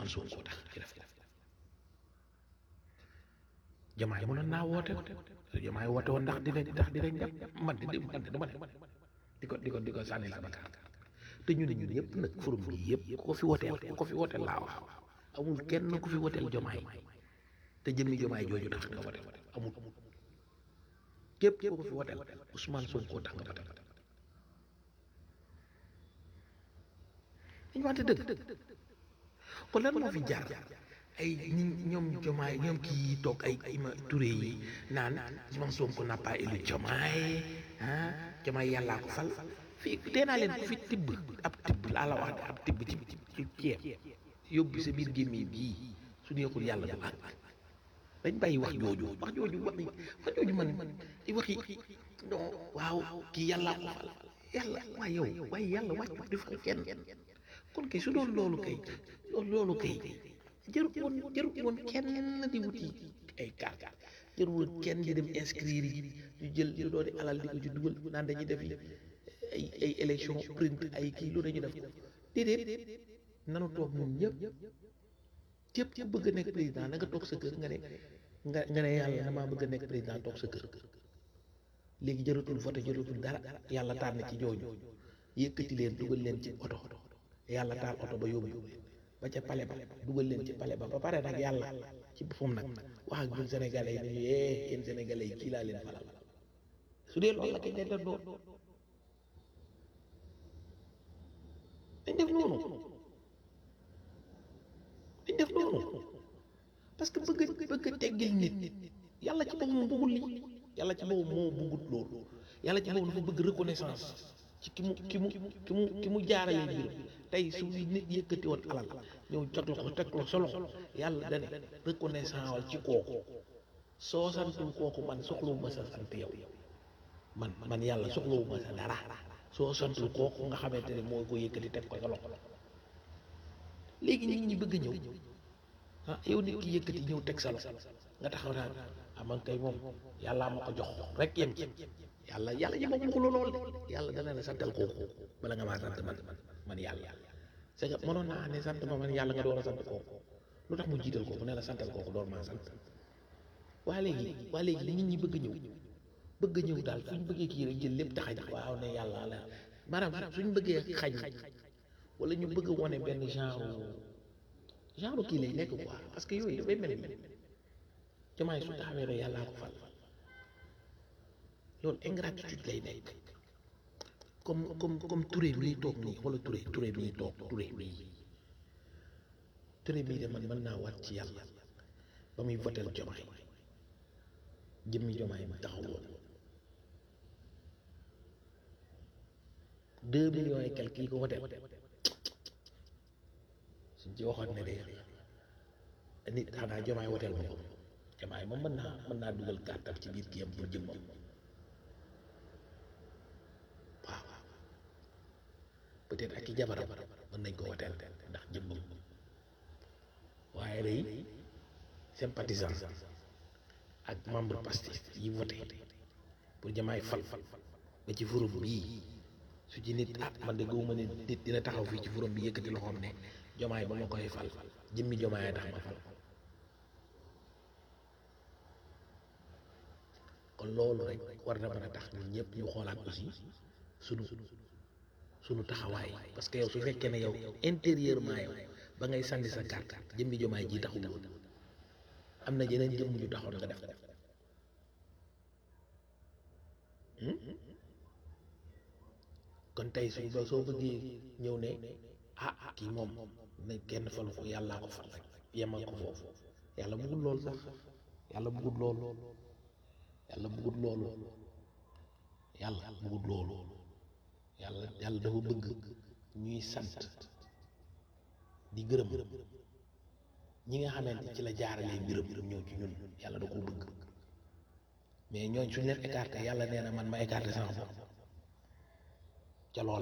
Ousmane Sonko tax ci def jamaay mënoon naa woote jamaay woote woon ndax dinañ ndax dinañ dem man di man de dama ne di ko di ko di ko sànni la bakkaar te ñu ne ñun yëpp nag forum bi yëpp ku ko fi wooteel ku ko fi wooteel laa wax amul kenn ku fi wooteel jomaay te jëmmi jomaay jooju tax nga wooteel amul képp ku ko fi wooteel Ousmane Sonko tax nga wooteel dañu wante dëgg kon lan moo fi jaar ay ñi ñoom jomaay ñoom kii toog ay ima Touré yi naan Ousmane Sonko n'a pas élu jomaay ah jomaay yàllaa ko fal fii tee naa leen ku fi tibb ab tibb laa la wax de ab tibb ci ci ceeb yóbbu sa biir gémmi bii su neexul yàlla du àgg dañ bàyyi wax jooju wax jooju wax wax jooju man di waxi non waaw kii yàllaa ko fal yàlla waaye yow waaye yàlla wàccu di fal kenn kon kay su doon loolu kay loolu loolu kay jarut woon jarut woon kenn di wuti ay carte jarut woon kenn di dem inscrire yi ñu jël lu doon alal di ko ci dugal naan dañuy def ay ay élection print ay kii lu dañu def déedéet nanu toog ñun ñëpp képp ku bëgg a nekk président na nga toog sa kër nga ne nga nga ne yàlla damaa bëgg a nekk président toog sa kër léegi jaratul vote jaratul dara yàlla tànn ci ñooñu yëkkati leen dugal leen ci oto yàlla taal oto ba yóbbu ba ca pale ba dugal leen ci pale ba ba pare nag yàlla ci boppam nag wax ak ñun sénégalais yi nañu yee yéen sénégalais yi kii laa leen falal su dee loolu la kay day def loolu dañ def noonu dañ def noonu parce que bëgg bëgg a teggil nit yàlla ci boppam bëggul li yàlla ci boppam moo bëggut loolu yàlla ci boppam dafa bëgg reconnaissance ci ki mu ki mu ki mu ki mu jaarale mbiram tey su nit yëkkati woon alal ñëw jot la ko teg la solo yàlla dane reconnaissance wal ci kooku soo santul kooku man soxlawuma sa sant yow man man yàlla soxlawuma sa dara soo santul kooku nga xamante ne moo ko yëkkati teg ko sa loxo léegi nit ñi bëgg ñëw ah yow nit ki yëkkati ñëw teg sa loxo nga taxaw naan ah man kay moom yàllaa ma ko jox rek yem ci yàlla yàlla ji moom ko lool de yàlla dana la santal kooku bala nga maa sant man man yàlla c'est que mënoon naa ne sant ma man yàlla nga door a sant kooku lu tax mu jiital kooku ne la santal kooku door maa sant waa léegi waa léegi nit ñi bëgg ñëw bëgg ñëw daal suñ bëggee kii rek jël lépp taxañ waaw ne yàlla la maanaam suñ bëggee xañ wala ñu bëgg wone benn genre genre kii lay nekk quoi parce que yooyu dafay mel ni jamaay su taxawee ne yàllaa ko fal loolu ingratitude lay nekk comme comme comme Touré bi ñuy toog nii wala Touré Touré bi ñuy toog Touré bii Touré bii de man mën naa waat ci yàlla ba muy votel jomaay jëmmi jomaay bi taxaw woon deux millions et quelques yi ko votel suñ ci waxoon ne de nit xanaa jomaay woteel ma ko jomaay moom mën naa mën naa dugal kàttam ci biir kii am pour jëmmam waaw peut-être ak i jabaram mën nañ ko woteel ndax jëmmam waaye day sympathisant ak membre Pastef yi voté pour jamaay fal ba ci forum bii su ci nit ah man de gëwuma ne nit dina taxaw fii ci forum bi yëkkati loxoom ne jomaay ba ma koy fal jëmmi jomaay tax ma fal kon loolu rek war na mën a tax ñun ñëpp ñu xoolaat aussi sunu sunu taxawaay parce que yow su fekkee ne yow intérieurement yow ba ngay sànni sa carte jëmmi jomaay ji taxul woon am na yeneen jëmm ñu taxoon nga def ko kon tey su ba soo bëggee ñëw ne ah kii moom ne kenn falu ko yàllaa ko fal rek yemal ko foofu yàlla bëggul loolu sax yàlla bëggul loolu yàlla bëggul loolu yàlla bëggul loolu yàlla yàlla dafa bëgg ñuy sant di gërëm ñi nga xamante ci la jaaralee mbiram ñëw ci ñun yàlla da koo bëgg mais ñooñ suñ leen écarté yàlla nee na man ma écarté sama bopp ca loola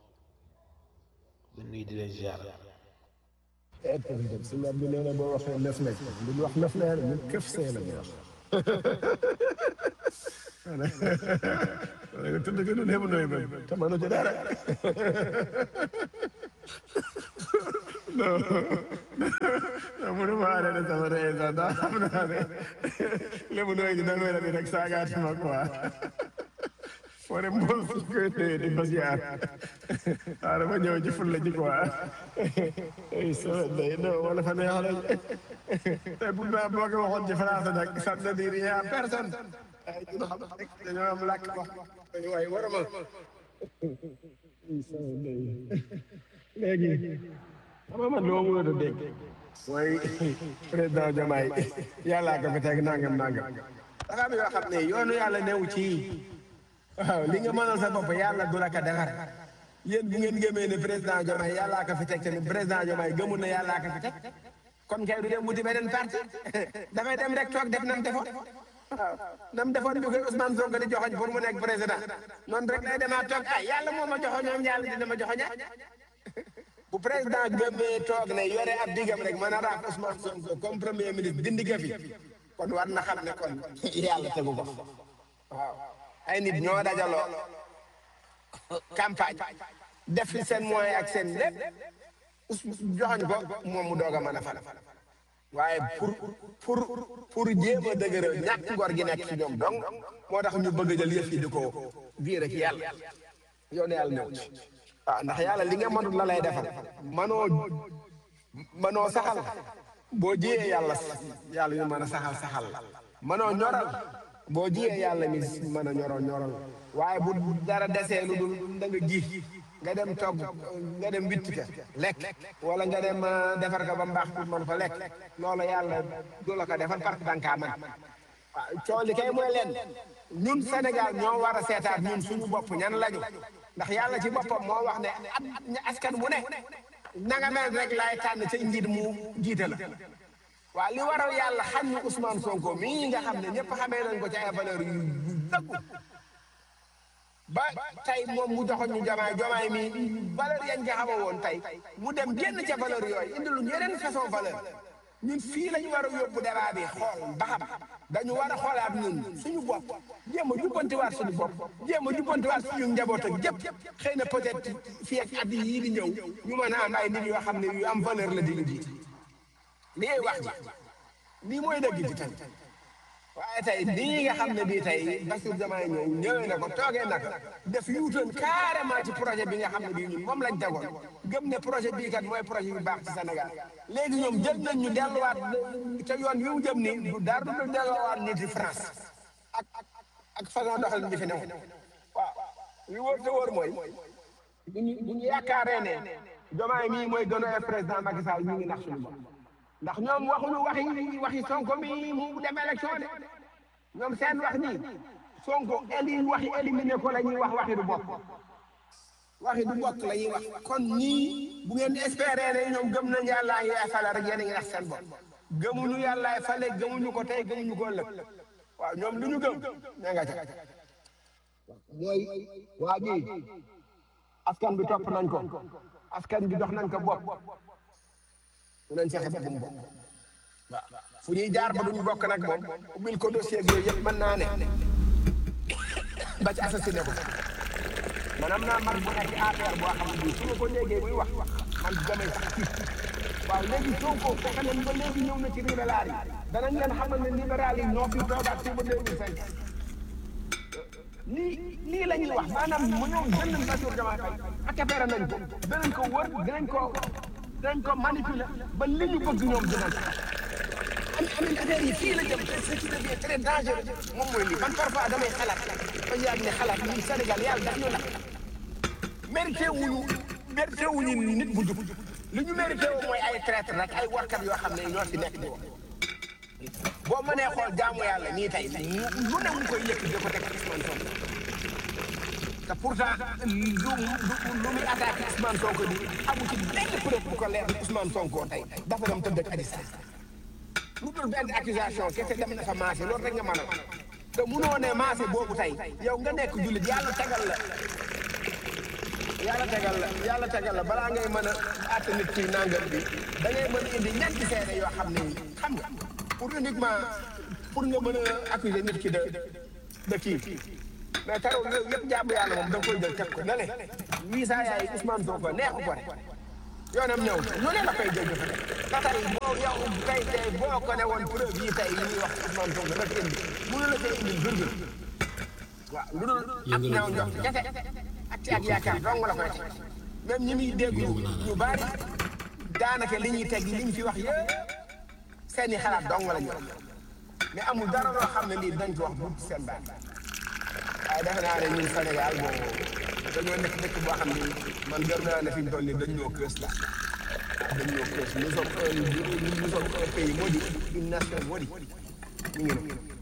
bu nuy di leen ziar suñu ab bi nee na boo waxee lef nekk lu ñu wax lef leer ñu këf see la ñu wax nga tëdd ko du lébu nooy ba te mënu ci dara non non mënuma arrêté sama réaction ndax xam naa ne lébu nooy di damay la di rek saagaati ma quoi foo ne mbool fu koy téye di ko ziar waaw dama ñëw ci ful la ji quoi ay sama day non wala fa neex la te bu ma boo ko waxoon ci français nag ça ne dit rien à personne ay ñun xam rek dañoo am làkk wax waaye warama léegi xam nga man loo mënut a dégg mooy président Diomaye yàllaa ko fi teg nangam nangam dafa am yoo xam ne yoonu yàlla newu ci waaw li nga mënal sa bopp yàlla du la ko defar yéen bu ngeen gëmee ne président Diomaye yàllaa ko fi teg tamit président Diomaye gëmul ne yàllaa ko fi teg kon kay du dem wuti beneen parti dafay dem rek toog def nam defoon waaw nam defoon bi koy Ousmane Sonko di joxoñ pour mu nekk président noonu rek lay demaat toog ah yàlla moo ma joxoñoon yàlla dina ma joxoñaat bu président gëmee toog ne yore ab digam rek mën a raaf Ousmane Sonko comme premier ministre dindi ko fi kon war na xam ne kon yàlla tegu ko waaw ay nit ñoo dajaloo campagne def fi seen moyen ak seen lépp joxoñ ko moom mu doog a mën a fal waaye pour pour pour jéem a dëgëral ñàkk ngor gi nekk ci ñoom donc moo tax ñu bëgg a jël yëf yi di ko viire ci yàlla yoonu yàlla ñëw ci waaw ndax yàlla li nga mënut la lay defal manoo manoo saxal boo jiyee yàlla yàlla ñu mën a saxal saxal la manoo ñoral boo jiyee yàlla mi mën a ñoroo ñoral waaye bu dara desee lu dul da nga ji nga dem togg nga dem witti ka lekk wala nga dem defar ko ba mbaax pour mën ko lekk loolu yàlla du la ko defal parce que danga kaa mën waaw coow li kay mooy leen ñun Sénégal ñoo war a seetaat ñun suñu bopp ñan lañu ndax yàlla ci boppam moo wax ne at askan mu ne nanga mel rek laay tànn ca njiit mu jiite la waaw li waral yàlla xam ñu Ousmane Sonko mii nga xam ne ñëpp xamee nañ ko ci ay valeur yu dëggu ba tey moom mu joxoon ñu jamaay jamaay mi valeur yañ nga xama woon tey mu dem génn ca valeur yooyu indi lu yeneen façon valeur ñun fii lañu war a yóbbu débat bi xool ba xam dañu war a xoolaat ñun suñu bopp jéem a jubbantiwaat suñu bopp jéem a jubbantiwaat suñu njaboot ak jëpp xëy na peut-être fii ak at yii di ñëw ñu mën a am ay nit yoo xam ne yu am valeur la di ñu jiite lii wax ji lii mooy dëgg ji tamit waaye tey lii nga xam ne bii tey Bassirou Diomaye ñëw ñëwee na ko toogee na ko def yuutoon carrément ci projet bi nga xam ne bii ñun moom lañ tegoon gëm ne projet bii kat mooy projet yu baax ci Sénégal léegi ñoom jël nañ ñu delluwaat te yoon wi mu jëm nii du dara du delluwaat nit yi France ak ak façon doxalin bi fi newoon waaw li wóor te wóor mooy bu ñu bu ñu yaakaaree ne Diomaye mii mooy gën a président Macky Sall ñu ngi nax suñu bopp ndax ñoom waxuñu waxi waxi Sonko mi mu dem élection de ñoom seen wax nii Sonko eli waxi éliminé ko la ñuy wax waxi du bokk waxi du bokk la ñuy wax kon ñii bu ngeen espérer ne ñoom gëm nañ yàllaa ngi fale rek yéen a ngi nax seen bopp gëmuñu yàllaay fale gëmuñu ko tey gëmuñu ko ëllëg waaw ñoom lu ñu gëm ña nga ca mooy waa ji askan bi topp nañ ko askan bi dox nañ ko bopp mu nañ fexe ba mu bokk waaw fu ñuy jaar ba duñu bokk nag moom ubbil ko dossier yooyu yëpp mën naa ne ba ci assassiné ko man am naa mag bu nekk APR boo xam ne bii su ma ko léegee muy wax man damay sax tiit waaw léegi Sonko fexe nañ ba léegi ñëw na ci libéral yi danañ leen xamal ne libéral yi ñoo fi toogaat fii ba 2005 lii lii la ñuy wax maanaam mu ñëw jënd Bassirou Diomaye Faye accaparé nañ ko danañ ko wër dinañ ko dinañ ko manipuler ba li ñu bëgg ñoom dinañ ko am amin affaire yi fii la jëm te ce qui devient très dangereux moom mooy lii man parfois damay xalaat ba yàgg ne xalaat ñun Sénégal yàlla daf ñu nag mérité wuñu mérité wuñu nit bu jub li ñu mérité wu mooy ay traître rek ay warkat yoo xam ne ñoo fi nekk di wax boo mënee xool jaamu yàlla nii tey lu ne mu koy yëkk di ko teg Ousmane Sonko te pourtant lu lu muy attaqué Ousmane Sonko bi amu ci benn preuve bu ko leer ni Ousmane Sonko tey dafa dem tëdd ak Adji Sarr lu dul benn accusation kese dem na fa maase loolu rek nga mën a te munoo ne maase boobu tey yow nga nekk jullit yàlla tegal la yàlla tegal la yàlla tegal la balaa ngay mën a àtte nit ki nangam bi da ngay mën a indi ñetti seede yoo xam ne xam nga pour uniquement pour nga mën a accuser nit ki de de kii mais tarul yëpp jàmm yàlla moom da nga koy jël teg ko na le wii saa yaay Ousmane Sonko neexu ko rek yoonam ñëw lu ne la koy dégg fa ba tey boo yow tey tey boo ko ne woon preuve yi tey yi ñuy wax Ousmane Sonko la ko indi mënu la koy indi virgule waaw lu dul ak ñaaw njort kese ak ci ak yaakaar dong la koy teg même ñi muy dégg ñu bari daanaka li ñuy teg li ñu fi wax yëpp seeni xalaat dong la ñu mais amul dara loo xam ne lii dañ ko wax bu seen baat waaye defe naa ne ñun Sénégal bon dañoo nekk dëkk boo xam ne man gëm naa ne fi ñu toll nii dañ ñoo kës la dañ ñoo kës nous sommes un nous sommes un pays maudit une nation maudite ñu ngi noonu